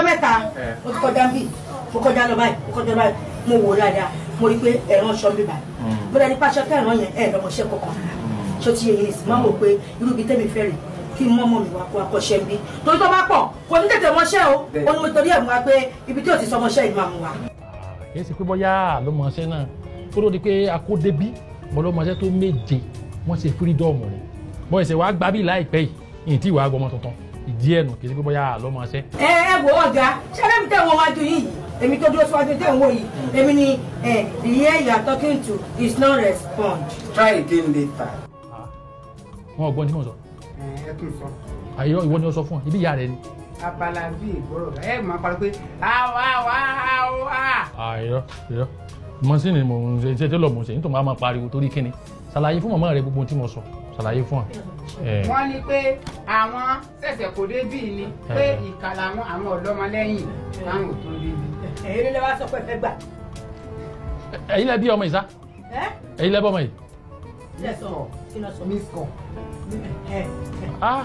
ọjọ́ mẹ́ta mo ti kọjá bí mo kọjá lọ báyìí mo kọjá báyìí mo wò dáadáa mo rí i pé ẹ̀ràn ṣọ́ mi báyìí mo dání pàṣẹ kẹràn yẹn ẹ̀ lọ́mọṣẹ́ kọ̀ọ̀kan ṣó ti yẹ yẹn sì máa wò pé irú ibi tẹ́mi fẹ́ rè kí mọ́mọ́ mi wá kó akọ́ṣẹ́ ń bí torí tó bá pọ̀ kò ní tètè mọṣẹ́ o ó ní mo torí ẹ̀ mú wa pé ibi tí ò ti sọmọṣẹ́ yìí máa mú wa. kìí ṣe pé bóyá àlọ́mọṣẹ́ náà kó ló di pé akódébí bọ́lọ́mọṣẹ́ tó méje wọ́n ṣe fírídọ́ọ̀mù rẹ̀ bọ́ ẹ̀sẹ̀ wàá gbábí láìpẹ́ yìí ìyìn tí ìwà gbọmọ tuntun ìdí ẹ̀ nù kìí ṣe pé bóyá àlọ́mọṣẹ́. ẹ ẹ wo ọ̀gá ṣẹlẹ̀ mi tẹ̀ wọ́n wájú yìí èmi tó dúró síwájú tẹ̀ ń wò yìí èmi ni eh, the ear you are talking to is not respond. try again later. wọn ò gbọ́n tí mo sọ ẹ tún sọ àyọ ìwọ ni ó sọ fún ọ ibi ìyá rẹ ni. abala bíi ìgbọ́rọ̀ ẹ máa parí pé àwa wá wá. àìrọ ìrọ mọ́sínì mò ń ṣe iṣẹ́ tẹ́lọ̀ mò ń ṣe nítorí máa ma pariwo torí kíni ṣàlàyé fún màmá rẹ gbogbo ohun tí mo sọ ṣàlàyé fún ọ. ẹ wọ́n ní pé àwọn ṣẹ̀ṣẹ̀ kò dé bíi ni pé Eh. ìkà làwọn àwọn ọ̀dọ́mọlẹ́yìn táwọn ò tó dé bí. èyí ló wá sọ pé ẹ fẹ́ gbà. ẹ̀yin lẹ bí ọmọ yìí sá ẹ ẹ̀yin lẹ bọ́ ọmọ yìí. ẹ sọ kí ló sọ. miss call. ẹ ẹ Ah!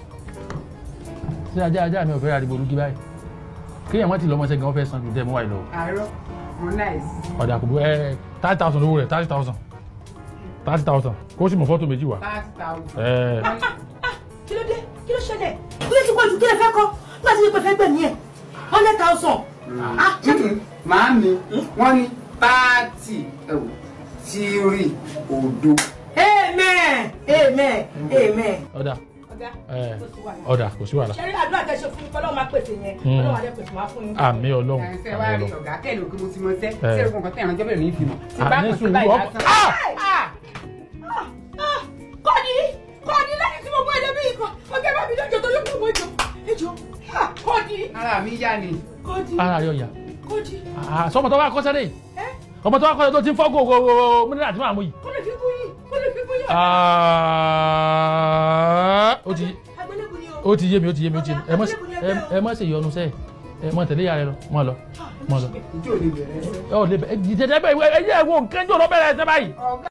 ṣé ajá ajá mi ò fẹ́ ariwo olúgi báyìí kéèyàn má ti lọ́mọ ṣẹ́gun wọ́n fẹ́ san ju dẹ́ mú wáyé lọ. àárọ̀ wọn láìsí. ọ̀dà kò bú ẹ thirty thousand owó rẹ̀ thirty thousand thirty thousand kó sì mọ̀ fọ́tò méjì wá. thirty thousand. ẹ kí ló dé kí ló ṣẹlẹ̀ kí ló ti pọ̀ jù kí lè fẹ́ kọ́ nígbà tí pé fẹ́ gbẹ̀mí ẹ̀ hundred thousand. ah ṣé kí màámi wọ́n ní táàtì ẹ̀wò tíírì òdo. amen amen amen. ọ̀dà ọ̀gá ẹ kò sí wàhálà. ọ̀dà kò sí wàhálà. ṣe rí àdúrà tẹ ṣe fún mi kọ́lọ́ọ̀ máa pèsè yẹn Hmm. kọ́lọ́ọ̀ máa dẹ́ pèsè máa fún yín. àmì ọlọ́run ẹ̀sẹ̀ àmì wá rí ọlọ́run. ọ̀gá kẹ́lẹ̀ òkè mo ti mọ sẹ́ Eh. sẹ́rù kankan tẹ̀ ẹ̀ránjọ́ bẹ̀rẹ̀ ní ìfìmọ̀. tí Ah, bá ní kàn sí sùúrù, báyìí ọkọ- lásán. Ah! Ah! kọ́ni kọ́ni lẹ́yìn tí mo mú ẹlẹ́bí yìí kan ọ̀gá bá mi lọ́jọ́ tó lókè mọ́ ìjọ ẹjọ́ kọ́ni ara mi yá ni. kọ́ni ara rẹ̀ ọ̀yà kọ́ni Ah, sọmọ tó wá kọ́ sẹ́lẹ̀ ẹ́ ọmọ tó wá kọ́ tó ti ń fọ́ gògò mílíọ̀nù àti màmú yìí. kọ́ni fi kú yìí kọ́ni fi kú yìí. Ah, ó ti agbélébùú ni o. ó ti yé mi ó ti yé mi ó ti yé mi ẹ má ṣe- ẹ- ẹ má ṣe ìyọnu sẹ́ẹ̀ ẹ má tẹ̀lé ìyá rẹ lọ mọ́ lọ mọ́ lọ. ìjọ ò lè bẹ̀rẹ̀ ẹsẹ̀. ẹ ò lè bẹ ẹ jẹjẹ bẹ ẹ yẹ wo nǹkan jọ lọ bẹ̀rẹ̀ ẹsẹ̀ báyìí. ọ̀gá